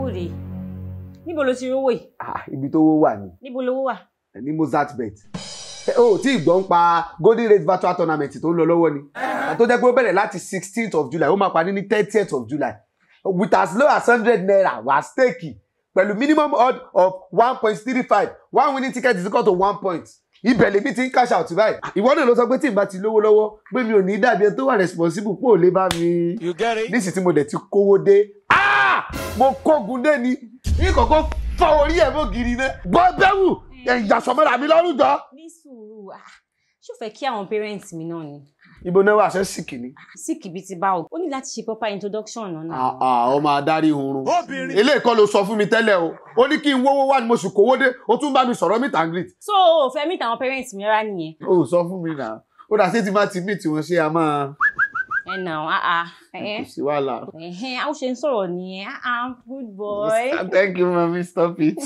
bòde níbo ló ti rówó yìí Ah, ibi tó wó wà ní níbo lówó wà ní mozart bet o tí ìgbọ́n pa golden rate virtual tournament tó ń lọ lọ́wọ́ ni tó jẹ́ pé ó bẹ̀rẹ̀ láti sixteenth of july ó máa parí ní thirtieth of july with as low as hundred naira wà stake pẹ̀lú minimum odd of one point three five one winning ticket is equal to one point ibẹ̀ lèmi ti ń cash out báyìí ìwọ náà ló sọ pé tí n bá ti lówó lọ́wọ́ pé mi ò ní dàbí ẹni tó wà responsible pé ò lè bá mi You get it? nísìsiyìí tí mo dẹ̀ ti kówó dé Ah! mo kógun dé ni ní kọ̀kọ́ fọ orí ẹ̀ mọ́ gírí náà gbọ́ bẹ́wù ìyàsọ̀mọ́ra mi lọ́rùn jọ. ní sùúrù ah, ṣó fẹ́ kí àwọn parents mi náà ni ibo náà wà ṣe sìkì ni. sí kìbí ti bá o ó ní láti ṣe proper introduction náà náà. ọmọ adarí oorun Obìnrin. eléyìí kọ́ ló sọ fún mi tẹ́lẹ̀ o ó ní kí n wówó wá ni mo sì kówó dé ó tún bá mi sọ̀rọ̀ meet and greet. so o fẹ́ meet àwọn parents mi rárá nìyẹn ó sọ fún mi náà ó dà sí ti máa ti meet wọn ṣé a máa ẹ nà á á ẹ kò sí wàhálà. ẹhẹn a ó ṣe ń sọ̀rọ̀ nìyẹn ah ah good boy thank you mami stop it.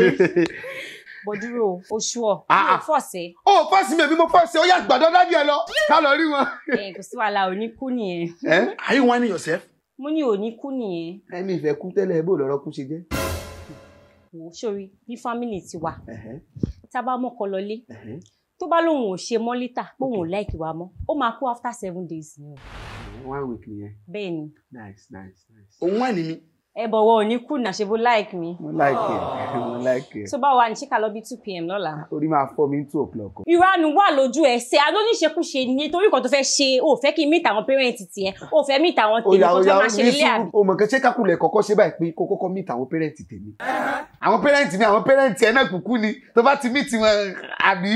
bọ̀dúrò oṣù ọ̀ Ah, mi ò ah. fọ̀ọ̀sẹ̀ ó fọ́ọ̀sì mi èmi mo fọ́ọ̀sì ó yà gbàdọ́ dádì ẹ lọ ká lọ rí wọn. ẹ kò sí wàhálà ò ní kú nìyẹn ẹ Are you whining yourself? mo ní ò ní kú nìyẹn ẹni ìfẹ́ kú tẹ́lẹ̀ bó lọ́rọ́ kú ṣe jẹ́. wò ó sórí bí family ti wà Ẹ̀hẹ́, tá a bá mọ́kọ lọlé ẹ̀hẹ́. tó bá lóun ò ṣe mọ́ lítà póun ò láìkì wa mọ́ ó máa kú after seven days ni o one week nìyẹn bẹ́ẹ̀ ni nice nice nice. Òun whining mi. ẹ bọ̀wọ̀ ò ní kú náà ṣe bó like mi mo like it mo like it. tó bá wà ní ṣíkà lọ bí two pm lọ́la. orí máa fọ́ mi ní two o'clock. ìranu wà lójú ẹsẹ̀ alóníṣekúṣe ni torí kan tó fẹ́ ṣe ò fẹ́ kí n meet àwọn parent tiẹ̀ ò fẹ́ meet àwọn tèmi oya kan tó oya fẹ́ máa ṣe ní nílé àbí. sùúrù o mọ̀ kẹ́ ṣé kákùlẹ̀ kọ́kọ́ ṣe báyìí pé kó kọ́kọ́ meet àwọn pẹ́rẹ́ǹtì tèmi. àwọn pẹ́rẹ́ǹtì mi àwọn pẹ́rẹ́ǹtì ẹ̀ náà kúkú ni tó bá ti meet wọn àbí.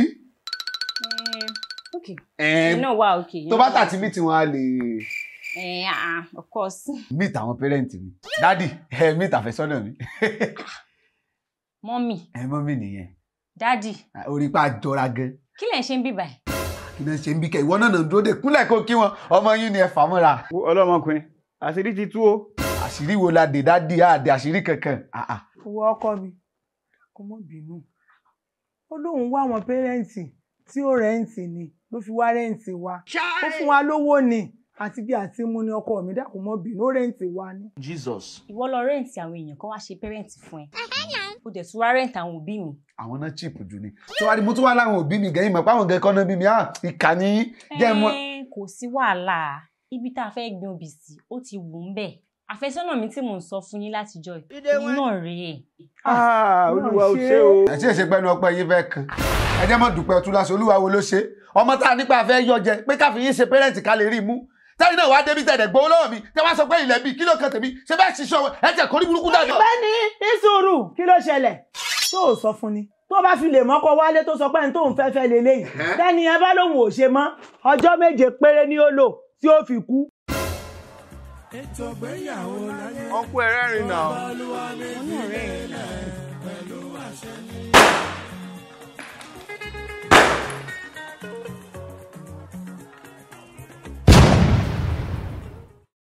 Eh, ok ẹ̀ẹ́n, ìyẹn náà wà ok. tó bá tà ti meet wọn a lè ẹ ah of course meet àwọn pẹ́rẹ́ǹtì mi. dádì ẹ meet àfẹ́sọ́nà mi. mọ́mì ẹ mọ́ mi nìyẹn dádì orí pa jọra gan. kí lẹ̀ ń ṣe ń bíbà ẹ̀. kí ló ń ṣe ń bí kẹ́ ìwọ náà nà ń dúró dé kúnlẹ̀ kó kí wọn ọmọ yín ni ẹ fà mọ́ra. ọlọ́mọkùnrin àṣírí ti tú o. àṣírí wo la dè dádì àdè àṣírí kankan. Ah, ah. owó ọkọ mi kò mọ bínú ó lóun wá àwọn pẹrẹǹtì tí ó rẹǹtì ni ló fi wá rẹǹtì wa ó fún wa lówó ni àti bí àti mú ni ọkọ mi dákun mọ bínú ó rẹǹtì wa ni. Jesus. ìwọ lọ rẹ́ǹtì àwọn èèyàn kan wá ṣe pẹ́rẹ́ǹtì fún ẹ ó dẹ̀ tún wá rẹ́ǹtì àwọn òbí mi. àwọn náà chip jù ni tó wá ní mo tún wá láwọn òbí mi gẹ̀yìn mọ̀ pé àwọn gẹ̀ẹ́ kọ́nà bí mi ah ìkànnì jẹ́ mọ́. Ẹ́n, kò sí wàhálà ibi tá a fẹ́ gbin obì sí ó ti wù ú bẹ̀ àfẹ́sọ́nà mi tí mò ń sọ fún yín látijọ́ yìí òun náà rèé Ah, olúwa ò ṣe ṣe o. ẹ tí ì ṣe pẹ́ẹ́nu ọpẹ́ yín fẹ́ kan ẹ jẹ́ mọ́ dùpẹ́ ọtún láṣọ olúwa wo ló ṣe ọmọ tá a nípa fẹ́ yọ jẹ pé káfí yín ṣe pẹ́rẹ́ǹtì ká lè rí i mú tẹ́yìn náà wá débi tẹ̀dẹ̀ gbowó lọ́wọ́ mi tẹ́ wá sọ pé ilẹ̀ bíi kí ló kan tèmi ṣe bẹ́ẹ̀ ṣiṣẹ́ ọwọ́ ẹ jẹ́ kórí burúkú dànù. bẹ́ẹ̀ni ìṣòro kí ló ṣẹlẹ̀ tó o sọ fún ni tó bá fi lè mọ́kọ wálé tó sọ pé ní tóun fẹ́ fẹ́ lélẹ́yìí tẹ́ni ẹ bá lóun ò ṣe mọ́ ọjọ́ méje péré ni ó lò tí ó fi kú. ọkọ ẹ rẹ́rìn náà. òun náà rèé